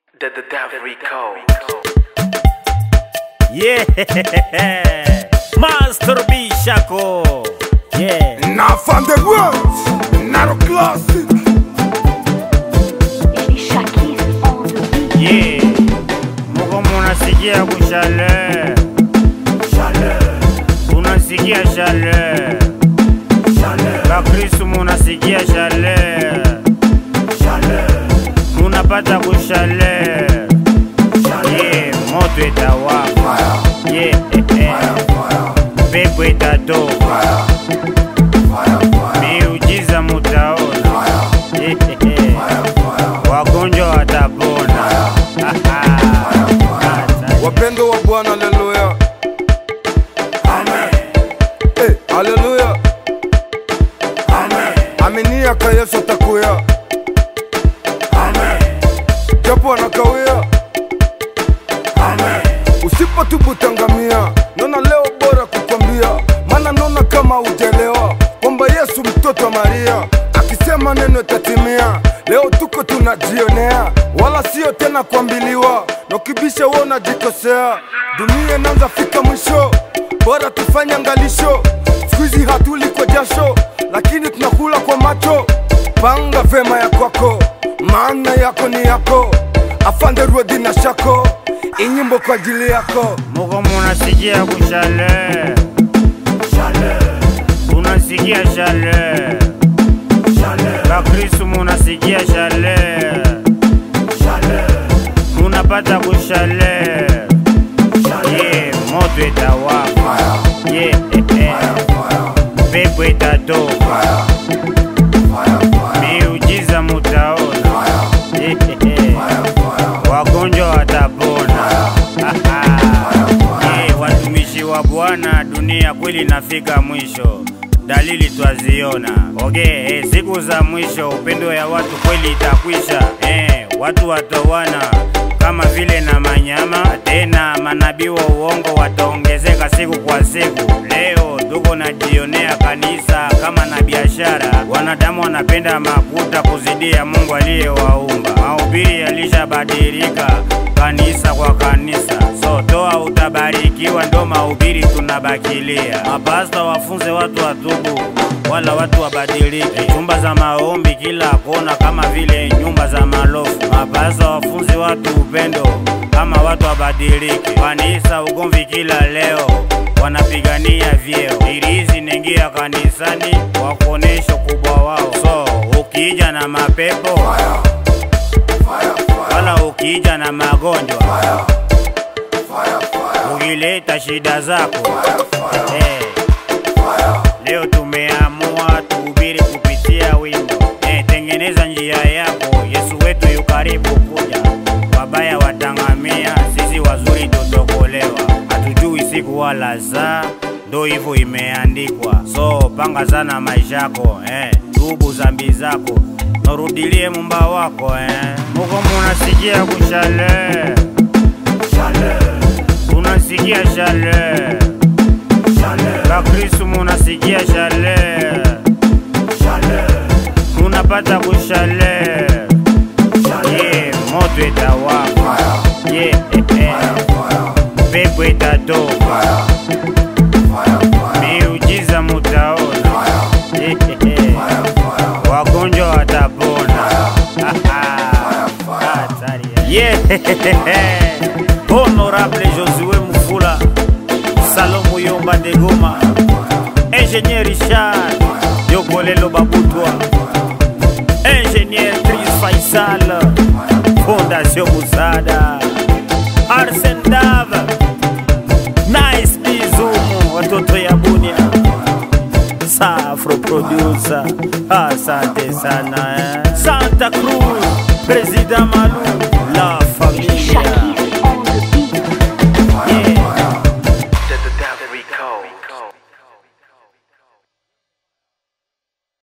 The, the Dev Recode. Yeah, Master Bishako. Yeah, Na fan the world, Naro classic. Shakis on the beat. yeah. Muko munasikia kushale. Shale. Unasikia shale. Shale. Bakristu munasikia shale. Shale. Munapata kushale. Yeah, moto itawaka. Yeah, pepo itatoka. Miujiza mutaona. Wagonjwa watapona. Wapendo wa Bwana, haleluya. Eh, haleluya. Aminia ka Yesu atakuya. Japo anakawia. Usipotubu tangamia. Naona leo bora kukwambia, maana naona kama ujelewa kwamba Yesu mtoto wa Maria akisema neno itatimia. Leo tuko tunajionea, wala sio tena kuambiliwa, na ukibisha wewe unajikosea. Dunia inaanza fika mwisho, bora tufanye angalisho. Siku hizi hatuli kwa jasho, lakini tunakula kwa macho. Panga vema ya kwako, maana yako ni yako. Afande Rwedi na Shako, inyimbo kwa ajili yako. Muko munasikia kushale. Shale. Unasikia shale. Shale. Bakristu munasikia shale. Shale. Munapata kushale. Yeah, moto itawaka. Yeah, pepo itatoka. Miujiza mutaona. Wagonjwa watapona. Yeah, watumishi wa Bwana, dunia kweli inafika mwisho, dalili twaziona. Okay, eh, siku za mwisho upendo ya watu kweli itakwisha. Eh, watu watowana kama vile na manyama, tena manabii wa uongo wataongezeka siku kwa siku. Leo tuko najionea kanisa kama na biashara, wanadamu wanapenda makuta kuzidia Mungu aliyewaumba. Mahubiri yalishabadilika kanisa kwa kanisa, so toa utabarikiwa, ndo mahubiri tunabakilia. Mapasta wafunze watu watubu, wala watu wabadilike. Chumba za maombi kila kona kama vile nyumba za malofu. Mapasta wafunze watu upendo kama watu wabadilike. Kanisa ugomvi kila leo wanapigania vyeo, irizi nengia kanisani wakuonesha ukubwa wao. So ukija na mapepo wala ukija na magonjwa ukileta shida zako eh, leo tumeamua tuhubiri kupitia wimbo eh, tengeneza njia yako, Yesu wetu yu karibu kuja. Wabaya watangamia, sisi wazuri tutokolewa. Hatujui siku wala saa, ndo hivyo imeandikwa. So panga sana maisha yako eh, tubu zambi zako norudilie mumba wako eh. Muko munasikia kushale shale, unasikia shale shale, Bakristu munasikia shale shale, munapata kushale yeah, moto itawaka yeah, pepo itatoka miujiza mutaona wagonjwa watapona Hatari, yeah. honorable josue mufula salomo yomba de goma ingénieur richard yokolelo babutwa ingénieur tris faisal fondation musada arsen dav nice bizumu watoto ya bunia Safro producer, asante sana eh. Santa Cruz, President Malu